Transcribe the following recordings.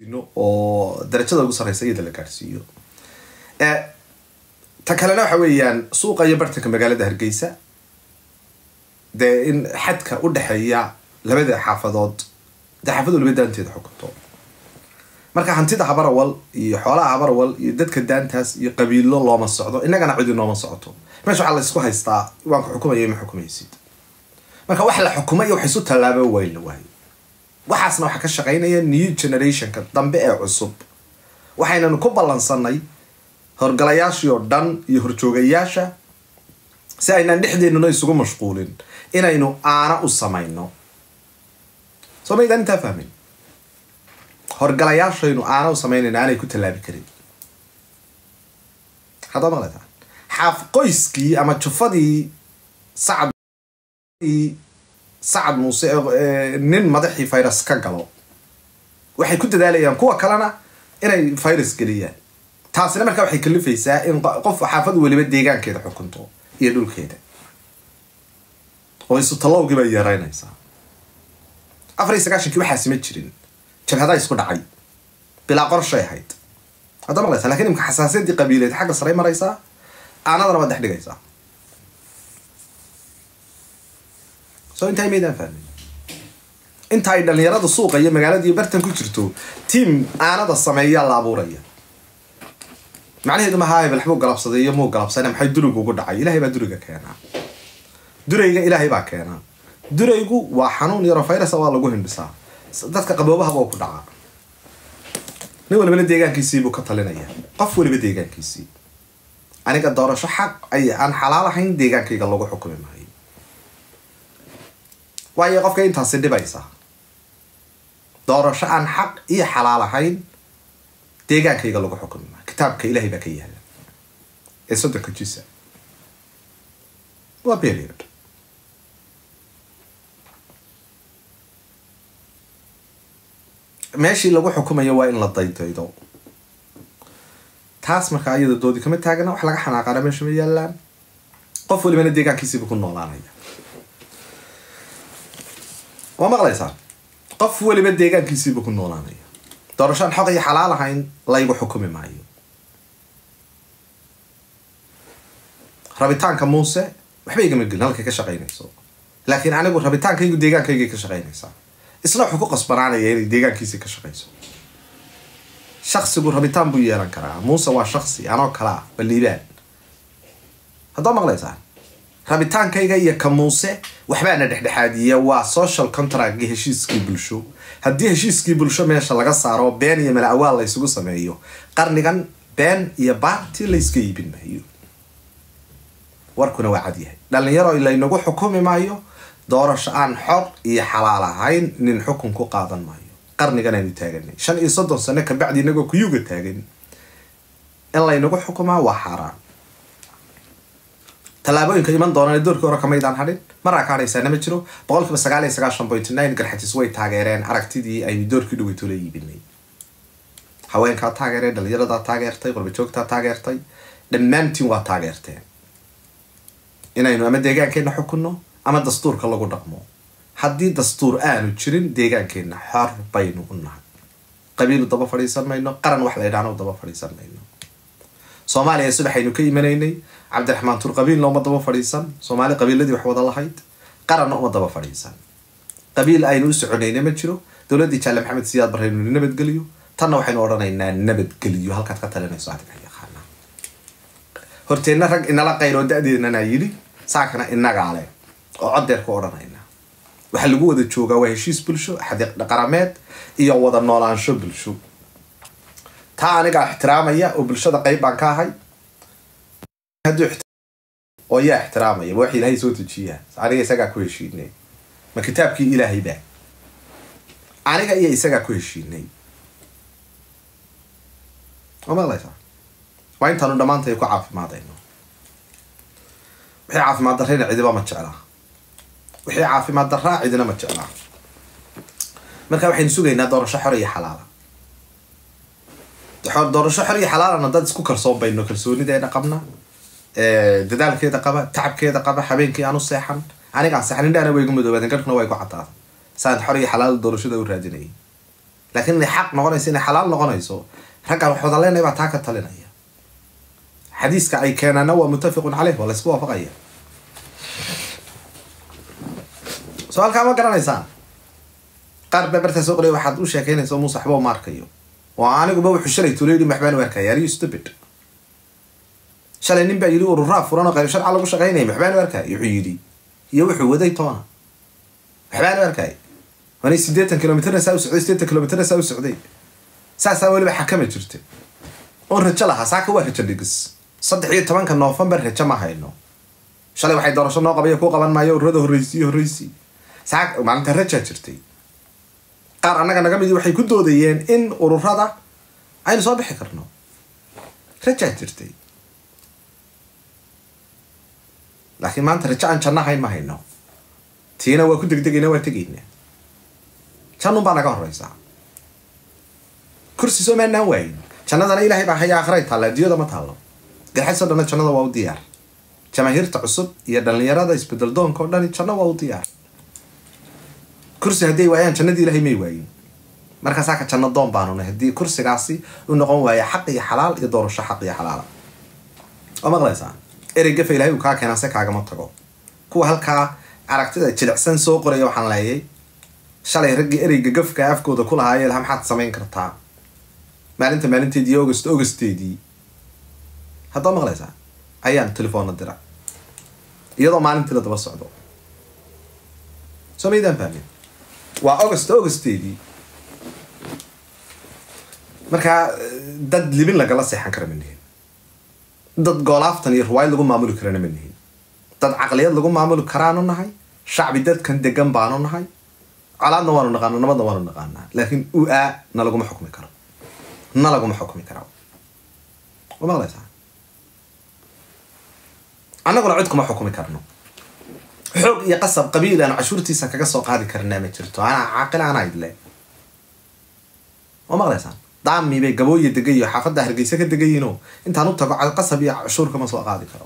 oo darajada ugu sarreysa iyada la gaadhsiiyo ta kalena waxa weeyaan suuqa iyo bartanka magaalada hargeysa dee in xadka u dhexeeya labada xaafadood dee xaafad waliba daanteeda xukunto marka hantida habarawal iyo xoolaha habarawal iyo dadka daantaas iyo qabiilo looma socdo innagana cidi nooma socoto meesha waxaa laysku haystaa waan ku xukumaya ma xukumaysid marka wax la xukumay iyo wax isu tallaabo wayn la waayo waxaasna waxaa ka shaqaynaya new generationka dambe ee cusub waxaynanu ku ballansanay horgalayaashii oo dhan iyo horjoogayaasha si aynaan dhexdeennuna isugu mashquulin inaynu aana u samayno soo maydaan intaa fahmin horgalayaashaynu aana u samaynayno aanay ku tallaabi karin haddaa maqlataa xaaf qoyskii ama jufadii sacad sacad muuse nin madaxii virus ka galo waxay ku dadaalayaan kuwa kalena inay virus geliyaan taasina markaa waxay kalifaysaa in qof xaafad weliba deegaankeeda xukunto iyo dhulkeeda oo isu tallowgii bay yeeraynaysaa afar iyo sagaashankii waxaasi ma jirin jabhadaa isku dhacay bilaa qorshay ahayd hadda maqlaysa lakin imka xasaasiyadii qabiileed xagga saray maraysaa aanadana waad dhex dhigaysaa so intaa maydaan fahmin inta ay dhalinyarada suuqa iyo magaaladiiyo bartan ku jirto tiam aanada sameeyaa la abuuraya macnaheedu mahaa hebel waxbuu galabsaday iyo muu galabsana maxay durigu ugu dhacay ilahay baa duriga keenaa durayga ilaahay baa keenaa duraygu waa xanuun yaro virus waa lagu hindhisaa dadka qaboobahaba oo ku dhacaa nin walibana deegaankiisiibuu ka talinaya qof waliba deegaankiisii aniga doorasho xaq ay aan xalaal ahayn deegaankayga lagu xukumi maayo waayo qofka intaasi dhibaysa doorasho aan xaq iyo xalaal ahayn deegaankayga lagu xukumi maayo kitaabka ilahay baa ka yaala ee soddonka jisa waa period meeshii lagu xukumayo waa in la daydaydo taas markaa iyada doodi kama taagana wax laga xanaaqaana meesha ma yaalaan qof walibana deegaankiisiiba ku noolaanaya waa maqlaysaa qof waliba deegaankiisiiba ku noolaanaya doorashaan xoq iyo xalaal ahayn laygu xukumi maayo rabitaanka muuse waxba igama gelin halkay ka shaqaynayso laakiin anigu rabitaankaygu deegaankaygay ka shaqaynaysaa isna wuxuu ku qasbanaanaya inay deegaankiisii ka shaqayso shaksigu rabitaan buu yeelan karaa muuse waa shaksi anoo kalaa baliibaan haddaa maqlaysaa rabitaankayga iyo ka muuse waxbaana dhexdhexaadiya waa social contractgi heshiiskii bulsho haddii heshiiskii bulsho meesha laga saaro been iyo mala awaal la ysugu sameeyo qarnigan been iyo baarti layska iibin maayo warkuna waa cadyahay dhalinyaro laynagu xukumi maayo doorasho aan xor iyo xalaal ahayn nin xukun ku qaadan maayo qarnigan aynu taaganay shan iyo soddon sano kabacdi inagoo kuyuga taagan in laynagu xukumaa waa xaaraan tallaabooyinka iman doonaan doorkii hore kamaydaan hadhin maraa ka hadhaysaana ma jiro boqol kiiba sagaal iyo sagaashan point nine garxatis way taageereen aragtidii aynu doorkii dhaweyto la iibinay haweenkaa taageereen dhalinyaradaa taageertay qurbajoogtaa taageertay dhammaantiin waa taageerteen inaynu ama deegaankeenna xukunno ama dastuurka lagu dhaqmo haddii dastuur aanu jirin deegaankeenna xor baynu u nahay qabiilu daba fadhiisan mayno qaran wax la ydhaano daba fadhiisan mayno soomaaliya subaxaynu ka imanaynay cabdiraxmaan tur qabiilna uma daba fadhiisan soomaali qabiiladii wax wada lahayd qaranna uma daba fadhiisan qabiil aynu u soconayna ma jiro dowladdii jaale maxamed siyaad baraynu nabadgeliyo tanna waxaynu odhanaynaa nabadgeliyo halkaad ka talinayso adiga yaqaana horteenna rag inala qayroo da-deednana yidhi saakana inagaa leh oo coddeer ku odhanaynaa waxaa lagu wada joogaa waa heshiis bulsho xadiiq qarameed iyo wada noolaansho bulsho taa anigaa ixtiraamaya oo bulshada qayb baan ka ahay oo yaa ixtiraamaya ma wax ilaahay soo dejiyaa aniga isagaa ku heshiinay ma kitaabkii ilaahay baa aniga iyo isagaa ku heshiinay waa maqlaysaa waa intaanu dhammaantay ku caafimaadayno wixii caafimaad darrayna cidiba ma jeclaa wixii caafimaad darraa cidina ma jeclaa marka waxaynu sugaynaa doorasho xor iyo xalaala doorasho xor iyo xalaalana dad isku kalsoon bayno kalsoonideena qabna dadaalkeeda qaba tacabkeeda qaba habeenkii aan u seexan anigaan seexan indhaana way igu madoobaadeen garhkuna waa igu cadaaday saan xor iyo xalaal doorashada u raadinayay laakiin inay xaq noqonayso inay xalaal noqonayso raggaan wax wada leenahay baa taa ka talinaya xadiiska ay keenaana waa muttafiqun caleyh waa laysku waafaqaya soo halkaa ma garanaysaan qaar baa bartaa soo qoraya waxaad u sheekeynaysa muuse waxba uma arkayo oo aniguba wuxuu shalay tula yidhi maxbaan u arkaya are you stupid shalay nin baa yidhi ururaa furan oo qayb sharca lagu shaqaynaya maxbaan u arkaya wuxuu yidhi iyo wuxuu waday toona maxbaan u arkaya waanay siddeetan kilomitrna saa u socday siddeetan kilomitrna saa u socday saasaa weliba xakama jirta oon rajo lahaa saaka waa rajo dhigis saddex iyo tobanka noofembar rajo ma hayno shalay waxay doorasho noo qabaya ku qaban maayo ururada horreysiiyo horreysi saa maalinta rajaa jirtay qaar annaga naga midi waxay ku doodayeen in ururada aynu soo bixi karno rajaa jirtay laakiin maanta rajo aan janno hayn ma hayno tiina waa ku degdegayna waa tegayna jannun baa naga horeysaa kursi soo maanaan waayin jannadana ilaahay baa haya akhray taalla adduunyada ma taallo garxaysoo dhanna jannada waa u diyaar jamaahiirta cusub iyo dhallinyarada isbedel doonka o dhani janno waa u diyaar kursi hadday waayaan jannadii ilaahay may waayin markaasaa ka janno doon baanu nahay haddii kursigaasi u noqon waaya xaq iyo xalaal iyo doorasho xaq iyo xalaala oo maqlaysaa erey gafa ilahay uu kaa keenaa se kaagama tago kuwa halkaa aragtida jilicsan soo qoraya waxaan leeyay shalay raggii ereyga gafka afkooda ku lahaayee laha maxaad samayn kartaa maalinta maalinteedii iyo august augusteedii haddaa maqlaysaa ayaan telefoonna dira iyadoo maalintii la daba socdo soo maydaan fahmin waa august augusteedii markaa dad libin lagala seexan kara ma nihin dad goolaaftan iyo riwaayad lagu maamuli karana ma nihin dad caqliyad lagu maamuli karaanu nahay shacbi dadkan degan baanu nahay colaadna waanu naqaana nabadna waanu naqaanaa laakiin u-aa na laguma xukmi karo na laguma xukmi karo wa maqlaysaa annaguna cid kuma xukumi karno xoog iyo qasab qabiil aan cashuurtiisa kaga soo qaadi karnaa ma jirto anaa caaqil anaa idle wa maqlaysaan daami bay gabooya degayo xaafadda hargeysa ka degayiinoo intaan u tago qasab iyo cashuur kama soo qaadi karo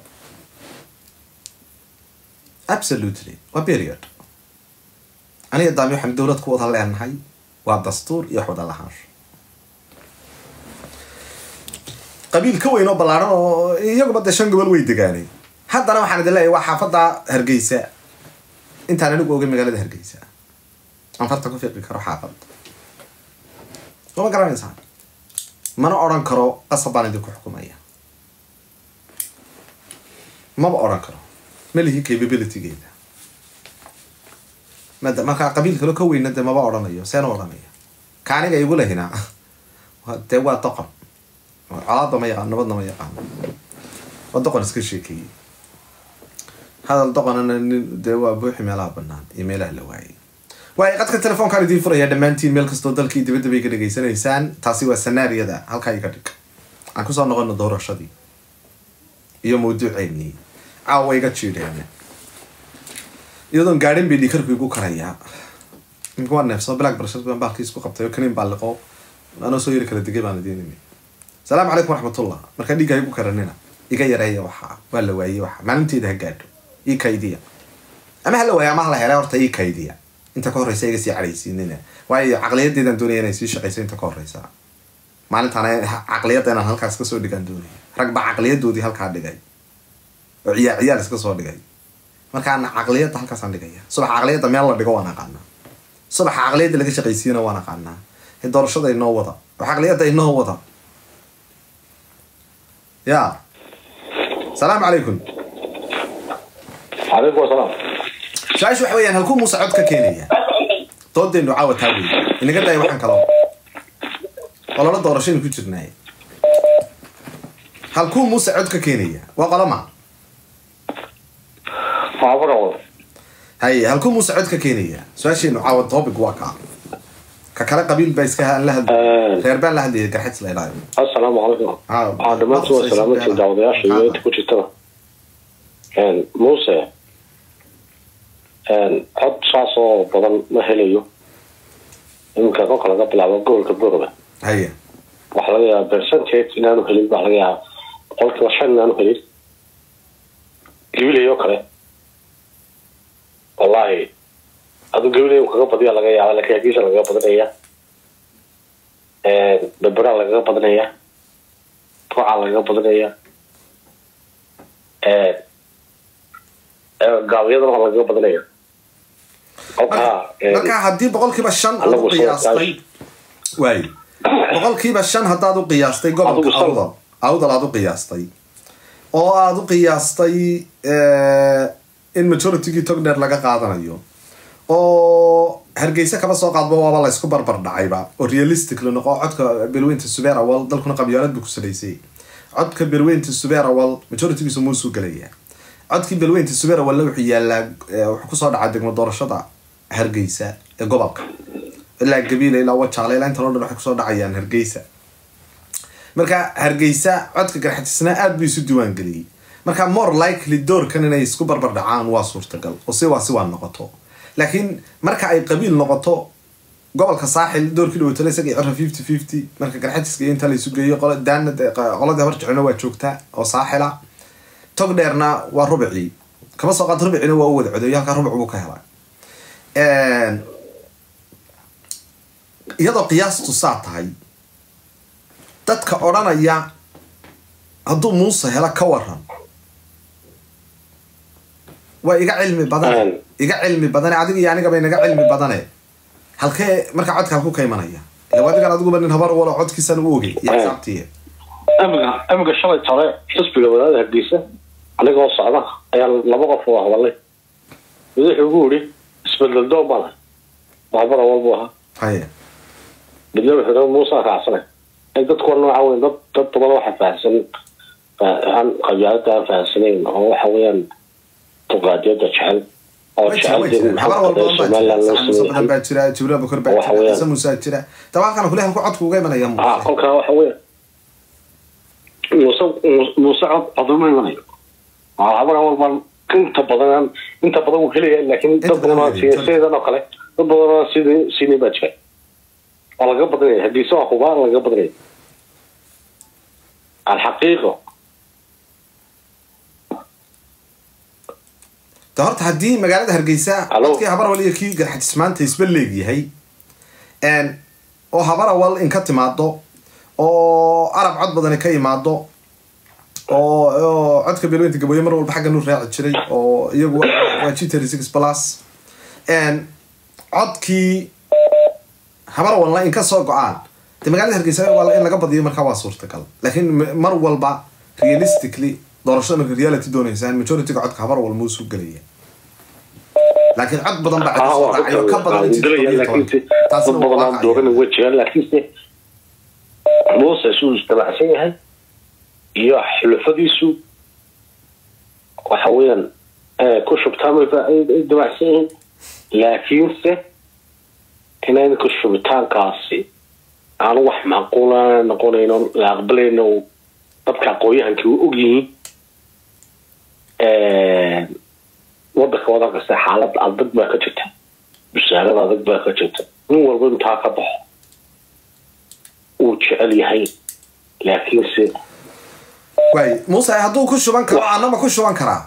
absolutely waa period aniga daami waxaan dowlad ku wada leenahay waa dastuur iyo wax wada lahaansho qabiil ka weyn oo ballaaran oo iyaguba dee shan gobol way degaanay haddana waxaan idin leeyahay waa xaafadda hargeysa intaan anigu ogay magaalada hargeysa aan farta ku fiiqi karo xaafadda soo ma garanaysaa mana odhan karo qasab baan idinku xukumaya maba odhan karo ma lihi capabilitygeeda mad markaa qabiil kale ka weyna dee maba odhanayo seena odhanaya ka aniga igu lehina dee waa doqon colaadda ma yaqaan nabadna ma yaqaano waa doqon iska sheekeeyey hadal doqonana nin dee waa buuxi meelaha banaan iyo meelaha la waayay waayo qadka telefoonkaan idiin furaya dhammaantiin meel kastoo dalkii dibadda bay ka dhegaysanaysaan taasi waa sanaariyada halkaa iga dhig aan kusoo noqono doorashadii iyo mawduuceennii caawa iga jiidheena iyadoon gaadhin bay dhiikarku igu karayaa imika waa neefsoo black brashar baan baalkii isku qabtay oo kaniin baa liqo anoo soo yari kala degay baan idiin imi salaamu calaykum waraxmatullah markaa dhiigga igu karanina iga yareeya waxaa waa la waayey waxa maalinteeda ha gaadho ii kaydiya ama hala waaya ama hala helay horta ii kaydiya inta ka horreysa iga sii cadhaysiinina waayo caqliyadeedaan doonaya inay sii shaqayso inta ka horreysa maalintaan caqliyadda inaan halkaas kasoo dhigaan doonaya rag baa caqliyadoodii halkaa dhigay oo ciyaar ciyaar iska soo dhigay markaana caqliyadda halkaasaan dhigaya subax caqliyadda meel la dhigo waan aqaanaa subaxa caqliyadda laga shaqaysiiyana waan aqaanaa doorashada inoo wada oo caqliyadda inoo wada ya salaamu calaykum calaykum asalaam su-aasha waxa weyaan halkuu muuse cod ka keenaya doodaynu caawa taa wey inaga daaya waxaan kaloo qololo doorashaynu ku jirnaay halkuu muuse cod ka keenaya waa qoloma maafaqawad haye halkuu muuse cod ka keenaya su-aashaynu caawa topic waa kaa ka kale qabiil baa iska aan la hadlay reer baan la hadlayay garxads la idhaayo assalaamu calaykum waxaa dhammaantiin waa salaamatiin daawadayaasha iyo inta ku jirtaba muuse cod saas oo badan ma helayo iminka kolka laga bilaabo gobolka boroba haye waxaa laga yaabaa percentage inaanu helin baa laga yaabaa boqolkiiba shan inaanu helin gabilay oo kale wallahi adu gabilay kaga badiya laga yaaba laakiin hagiisa lagaga badinaya berberaa lagaga badinayaa ruucaa lagaga badinayaa gaabyadana waa lagaga badinaya kolkaa marka haddii boqolkiiba shan aad u Anagu soo qiyaastay waay boqolkiiba shan haddaad u qiyaastay gobolka Adigu shan. awdal awdal aad u qiyaastay oo aad u qiyaastay in majoritygii togner laga qaadanayo oo hargeysa kaba soo qaadba waaba la isku barbar dhacayba oo realistic la noqo codka belweynta subeer awal dalkuna qabyaalad buu ku salaysay codka belweynta subeer awal majoritygiisu muusuu gelaya codkii belweynta subeer awalna wuxuu yaalaa eh, wuxuu kusoo dhacaa degmo doorashada hargeysa ee gobolka ilaa gabiila ilaa wajaale ilaa intan o dhan waxay kusoo dhacayaan hargeysa marka hargeysa codka garxatisna aad buu isu diiwaan geliyey marka more likely doorkan inay isku barbar dhacaan waa suurtagal oo si waa si waa noqoto laakiin marka ay qabiil noqoto gobolka saaxil doorkii dhawatale isaga iyo cira fifty fifty marka garxatiska iyo inta la isu geeyo qola daana qoladii habar jeclona waa joogtaa oo saaxila tog dheerna waa rubicii kama soo qaad rubicina waa u wada codeeyo halkaa rubic buu ka helay iyadoo qiyaastu saa tahay dadka odhanaya hadduu muuse helo ka waran waa iga cilmi badane iga cilmi badane adiga iyo anigaba inaga cilmi badane halkee marka codka halku ka imanaya ila adigan adiguba nin habar walo codkiisana u ogey iyo xisaabtiiya amiga amiga shalay tore xisbiga wadaada hargeysa anigoo socda ayaa laba qof oo hadalay mid wuxuu ugu yidhi isbedel doon baan ahay waxbara walbu ahaa haye midna wuxuu yidhi muusa raacsanay ay dadku waa nooca weyn dad dad badan waxa fahamsan aan qabyaalada aan fahamsanayn oo waxa weeyaan tuqaadiyada jecel oo way jira way jecel jira habar walba somaliland loo badan sameeyay baa jira jibriil abukar baa Waxa jira weeyaan- ciise muuse jira daba halkan kule halku codku uga imanaya ah muuse kolkaa waxa weya muuse muuse cod coduma imanayo waa habara walbaan inta badan inta badan wuu helaya laakiin Inta dad badan badan oo wuu helaya. siyaasiyadan oo kale dad badan oo sidii sinii baa jira waa laga badinaya haddii se waa hubaa laga badinaya alxaqiiqo de horta haddii magaalada hargeysa Hello? codkii habar awal iyo kii garxatis maanta isba leegyahay n oo habar awal in ka timaado oo arab cod badani ka imaado oo oo codka beelweynta gabooye mar walba xaggan u raaci jiray oo iyagu waa- waa g thirty six plus n codkii habar awalna in ka soo go-aan de magaalada hargeysa waa in laga badiyo markaa waa suurtagal laakiin m- mar walba realistically doorashada marka reality dooneysaan majorityga codka habar awal muusuu gelaya laakiin cod badan baa cid ah soo waa dhacay oo ka badan intii gelaya toddobiyo laakiinse toban. dad Taasina waa badan aan waaqicaya. dooran way jiraan laakiinse muuse suu isdabacsan yahay iyo xulafadiisu waxa weeyaan eh, ku shubtaanba ay ay dabacsan yihiin laakiinse inayn ku shubitaankaasi aanu wax macquula noqonayno la aqbalayno dadka aqoon-yahankii u ogyihiin wadanka wadan kasta xaalad adag baa ka jirta wasaarada adag baa ka jirta nin walba intaa ka baxo uu jecel yahay laakiinse waay muuse hadduu ku shuban karo anama ku shuban karaa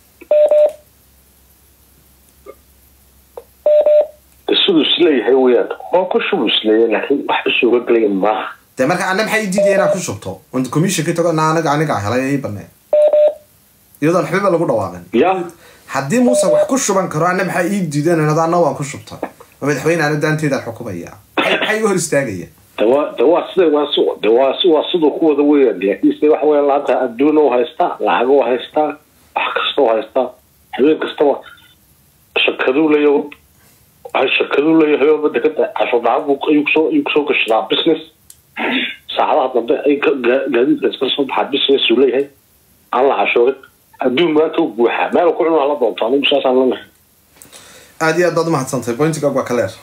siduu isleeyahay weyaan waa ku shubuu isleeyahay laakiin wax isuga gelaya maaha de marka ana maxay diidaya inaad ku shubto on commission ka tago na aniga aniga helay ay baneen iyadoon waxbaba lagu dhawaaqin ya haddii muuse wax ku shuban karo ana maxaa ii diideen inada ana waan ku shubta oo madaxweyne ana daanteedaan xukumaya maxay maxay iga hor istaagaya de waa de waa sida waa si de waa si waa siduu ku wada weyaan laakiinse waxa weya laanta adduun u haystaa lacag u haystaa wax kasta u haystaa habeen kastaba shakaduu leeyahay waxay shakaduu leeyahay oo dekada casho dhacab buu ayuu kusoo ayuu kusoo gashadaa business saacadaha dambe ay ka- gaa- gaadiidka iska soo baxaa business uu leeyahay aan la cashoogin adduun maanta u buuxaa meel uu ku cunaa la doonto anigu saasaan lanahay aad iyo aad baad umahadsantahay pointigaag waa kaleer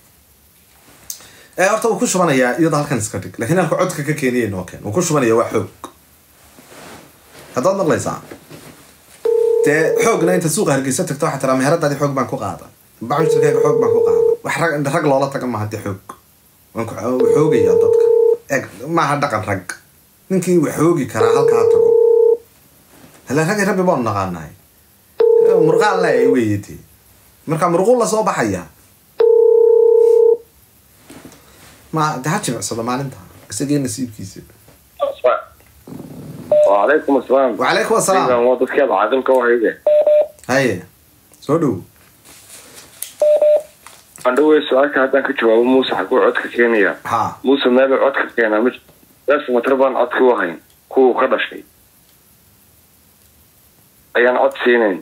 ee horta wuu ku shubanayaa iyadoo halkan iska dhig laakiin halka codka ka keeniyay noo keen wuu ku shubanaya waa xoog haddaad maqlaysaa dee xoogna inta suuqa hargeysa tagto waxaa tiraa meheradaadii xoog baan ku qaada bacmushirkayga xoog baan ku qaada wax rag rag loola taga maaha dee xoog waan ku wuu xoogayaa dadka eg maaha dhaqan rag ninkii wuu xoogi karaa halkaa tago hala ragay rabbi baanu naqaanahay murqaan le weyete marka murquun lasoo baxaya ma de ha jimicsado maalinta isagii nasiibkiisa وعليكم السلام وعليكم السلام waa dadkii aad caadilka u hayde haye soo dhow andhawey su-aalka haddaan ka jawaabo muuse xaguu codka keenaya ha muuse meeluu codka keenaa mi dasmatar baan codka u hayn kuwuu ka dhashay ayaan cod siinayn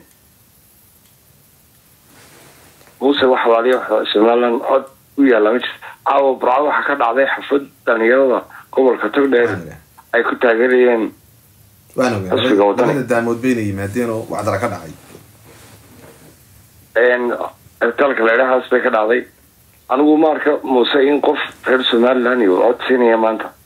muuse wax walaaliya somaliland cod u yaalla ma jirto caawa burco waxaa ka dhacday xafad dhalinyarada gobolka togdheer ay ku taageerayeen waan ogaa Xisbiga wadani. labada daamood bayna yimaadeen oo wacdara ka dhacay talka leedhahaas bay ka dhacday anigu ma arka muuse in qof reer somaliland iyo cod siinaya maanta